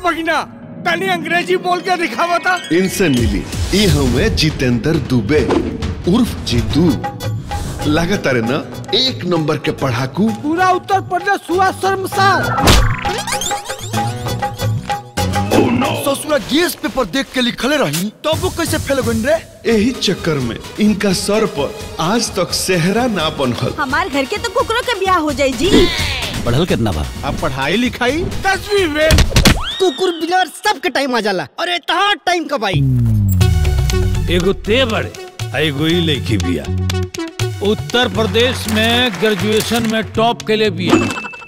भगिना तनी अंग्रेजी बोल के दिखावा था इनसे मिली ई हमें जितेंद्र दुबे उर्फ जीतू लागत अरे ना एक नंबर के पढ़ाकू पूरा उत्तर प्रदेश हुआ शर्मसार ससुरा गैस पेपर देख के लिखले रही तब वो कैसे फेल गइन रे यही चक्कर में इनका सर पर आज तक सेहरा ना बनल हमार घर के तो कुकरों के ब्याह हो जाई जी पढ़ल कितना बा अब पढ़ाई लिखाई दसवीं में कुकुर बिलार सबके टाइम आ जाला अरे तहां टाइम कब आई एगो ते बड़े आ एगो ई लड़की बिया उत्तर प्रदेश में ग्रेजुएशन में टॉप के लिए बिया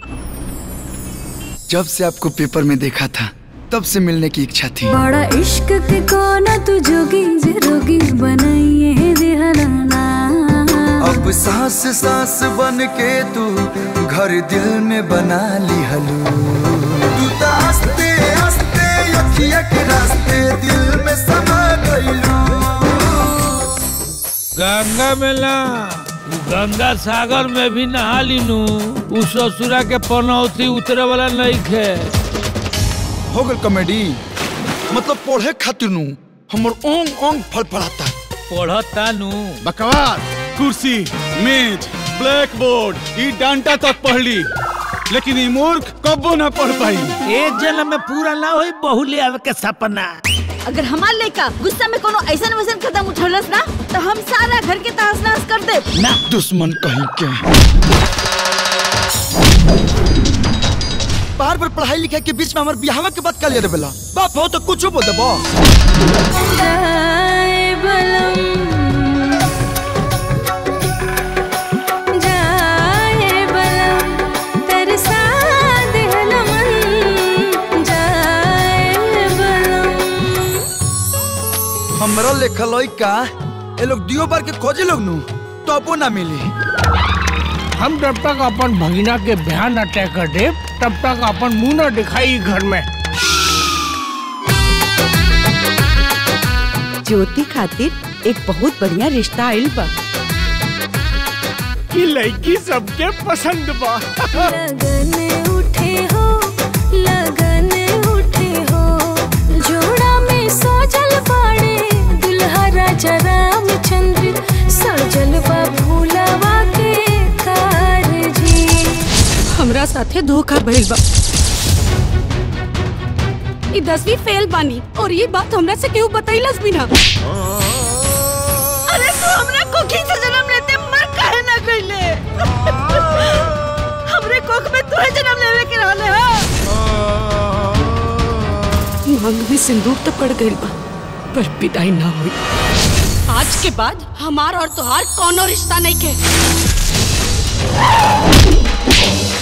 जब से आपको पेपर में देखा था तब से मिलने की इच्छा थी बड़ा इश्क के कोना तू जोगी जे रोगी बनाइए दिहलाना अब सांस सांस बन के तू घर दिल में बना ली हलू तू तो हंसते हंसते अखिया के रास्ते दिल में समा गईलू गंगा में ना गंगा सागर में भी नहा लीनू उ ससुरा के पनौती उतरे वाला नहीं खे हो गल कॉमेडी मतलब पढ़े खातिर नु हमर ओंग ओंग फड़फड़ाता पढ़ता नू बकवास कुर्सी मेज ब्लैक बोर्ड ई डांटा तक पढ़ ली लेकिन ई मूर्ख कब्बो ना पढ़ पाई एक जन्म में पूरा ना होई बहु ले आवे के सपना अगर हमार लड़का गुस्सा में कोनो ऐसा वैसन कदम उठौलस ना तो हम सारा घर के तहस नहस कर दे दुश्मन कहीं के बार बार पढ़ाई लिखाई के बीच में हमारे बिहावा के बात कर लिया बेला बाप हो तो कुछ बोल देबो जाए बलम जाए बलम तरसा दिहला मन जाए बलम हमरा लेखल का ये लोग दियो बार के खोजे लोग नु तो अपो ना मिली हम जब तक अपन भगिना के बयान न तय कर दे तब तक अपन मुंह न दिखाई घर में ज्योति खातिर एक बहुत बढ़िया रिश्ता आइल बा कि लड़की सबके पसंद बा लगन उठे हो लगन उठे हो जोड़ा में सजल बाड़े दुल्हा राजा रामचंद्र सजल बा भूलवा के कारजी हमरा साथे धोखा भइल बा ई दसवीं फेल बानी और ये बात हमरा से केहू बतैलस भी ना अरे तू हमरा कोखी से जन्म लेते मर काहे ना गइले हमरे कोख में तू जन्म लेवे के रहले हो मांग में सिंदूर तो पड़ गइल बा पर विदाई ना हुई आज के बाद हमार और तुहार कोनो रिश्ता नहीं के